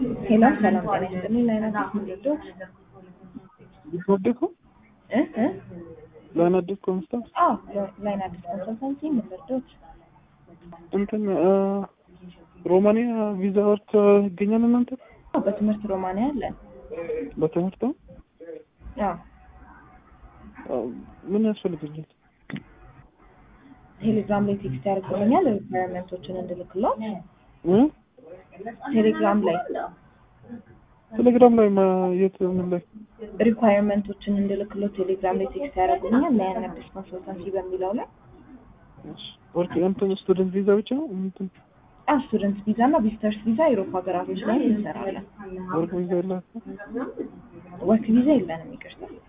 ሄሎ ሰላም ጤና ይስጥልኝ። ላይን አዲስ ምንድዶች ወደኩ እ እ ላይን አዲስ ኮንስታንስ አዎ ላይን አዲስ ኮንሰልታንሲ ምንድዶች እንትን ሮማኒያ ቪዛ ወርክ ይገኛል እናንተ በትምህርት ሮማንያ አለን። በትምህርት ነው? አዎ አዎ። ምን ያስፈልገኛል? ቴሌግራም ላይ ቴክስት ያደርጉልኛል ሪኳየርመንቶችን እንድልክሎት እ ቴሌግራም ላይ ቴሌግራም ላይ ማ የት ምን ላይ ሪኳየርመንቶችን እንድልክሎት ቴሌግራም ላይ ቴክስት ያደርጉልኛል ላይን አዲስ ኮንሰልታንሲ በሚለው ላይ ወርክ እንትን ስቱደንት ቪዛ ብቻ ነው እንትን አዎ ስቱደንት ቪዛ እና ቪዚተርስ ቪዛ የአውሮፓ ሀገራቶች ላይ እንሰራለን። ወርክ ቪዛ የላችሁ? ወርክ ቪዛ የለንም ይቅርታ።